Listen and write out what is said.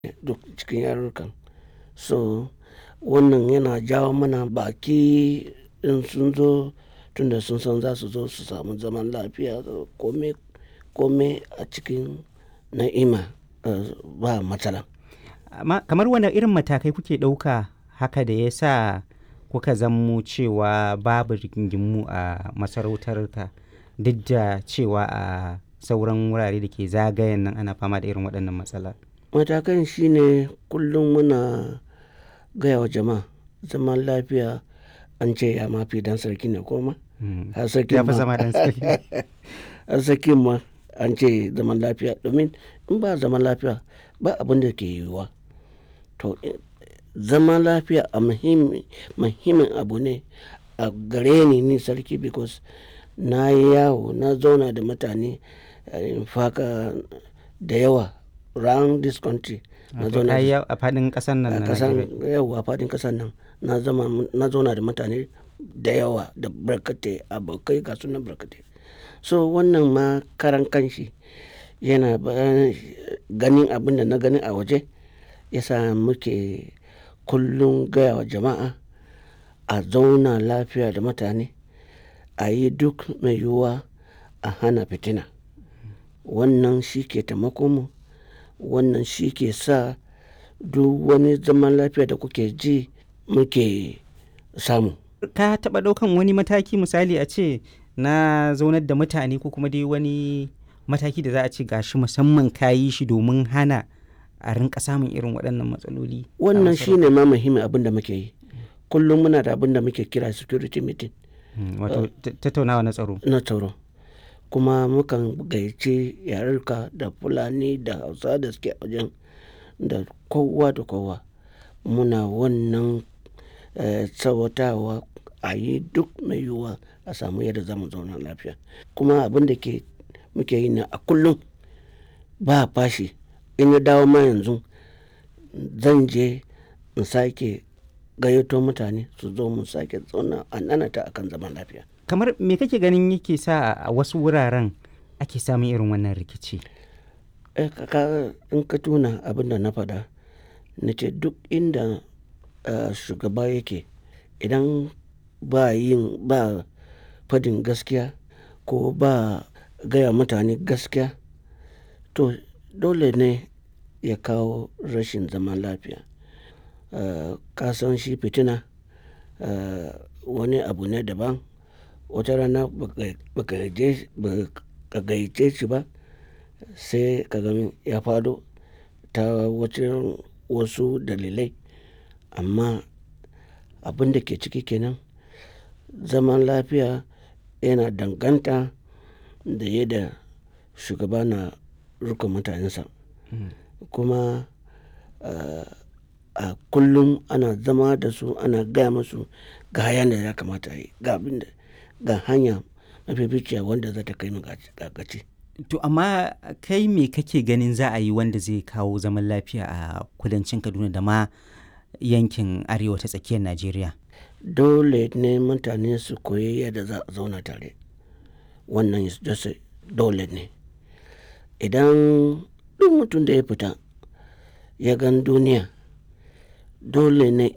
duk cikin yarurrukan so wannan yana jawo mana baki in sun zo tunda sun san za su zo su samu zaman lafiya kome kome a cikin na'ima ba matsala amma kamar wane irin matakai kuke ɗauka haka da ya sa kuka zammo cewa babu rigingimu a masarautar ka duk da cewa a sauran wurare da ke zagayen nan ana fama da irin waɗannan matsala matakan shine kullum muna gaya wa jama'a zaman lafiya an ce ya mafi dan sarki ne koma har sarki ya fi zama dan sarki har sarki ma an ce zaman lafiya domin in ba zaman lafiya ba abin da ke yiwuwa to zaman lafiya a muhimmin abu ne a gare ni ni sarki because na yi yawo na zauna da mutane in faka da yawa round this country na zauna a fadin kasar nan a kasan yawa a fadin kasar nan na zauna da mutane da yawa da barkatai abokai ga sunan barkatai so wannan ma karan kanshi yana ganin abin da na gani a waje yasa muke kullum gaya wa jama'a a zauna lafiya da mutane a yi duk mai yiwuwa a hana fitina wannan shi ke taimako mu wannan shi ke sa duk wani zaman lafiya da kuke ji muke samu ka taɓa ɗaukan wani mataki misali a ce na zaunar da mutane ko kuma dai wani mataki da za a ce gashi musamman ka yi shi domin hana a rinka samun irin waɗannan matsaloli wannan shi ne ma muhimmin abin da muke yi kullum muna da abin da muke kira security meeting wato tattaunawa na tsaro na tsaro kuma mukan gayyace yarurka da fulani da hausa da suke wajen da kowa da kowa muna wannan tsawatawa a yi duk mai yiwuwa a samu yadda zamu zauna lafiya kuma abin da ke muke yi na a kullum ba fashi in ya dawo ma yanzu zan je in sake gayyato mutane su zo mu sake zauna a nanata akan zaman lafiya kamar me kake ganin yake sa a wasu wuraren ake samun irin wannan rikici in ka tuna abin da na faɗa na ce duk inda shugaba yake idan ba yin ba fadin gaskiya ko ba gaya mutane gaskiya to dole ne ya kawo rashin zaman lafiya ka san shi fitina wani abu ne daban wata rana baka gayyace shi ba sai ka gani ya fado ta wasu dalilai amma abin da ke ciki kenan zaman lafiya yana danganta da yadda shugaba na rika mutanensa kuma a kullum ana zama da su ana gaya musu ga hayan da ya kamata yi ga abin da ga hanya mafificiya wanda za ta kai mu gaci to amma kai me kake ganin za a yi wanda zai kawo zaman lafiya a kudancin kaduna da ma yankin arewa ta tsakiyar najeriya dole ne mutane su koyi yadda za a zauna tare wannan dole ne idan duk mutum da ya fita ya gan duniya dole ne